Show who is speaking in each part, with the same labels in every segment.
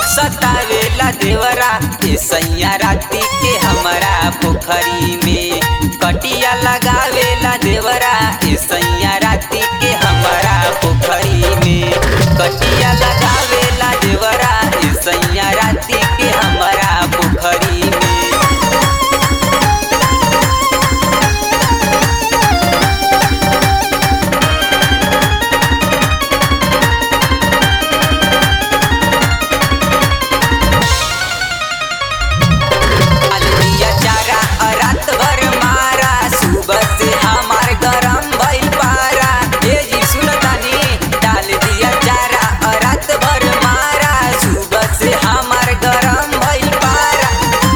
Speaker 1: सतावेला देवरा ए सैया राती के हमरा पोखरी में कटिया लगावेला देवरा ए सैया राती के हमरा पोखरी में कटिया लगावेला देवरा ए सैया राती के हमरा पोखरी में अलगिया चारा और रात भर मारा सुबह से हमार गरम भइल पारा ए जी सुनतानी डाल दिया चारा और रात भर मारा सुबह से हमार गरम भइल पारा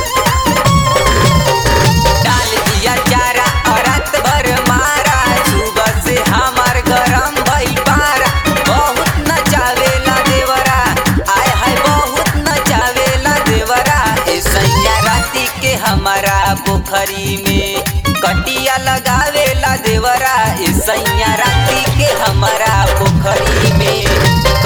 Speaker 1: डाल दिया चारा और रात भर मारा सुबह से हमार गरम भइल पारा बहुत नचावेला देवरा आय हाय बहुत नचावेला देवरा ए सैया राती के हमारा पोखरी में कटिया लगावेला देवरा ए सैया राती के हमारा पोखरी में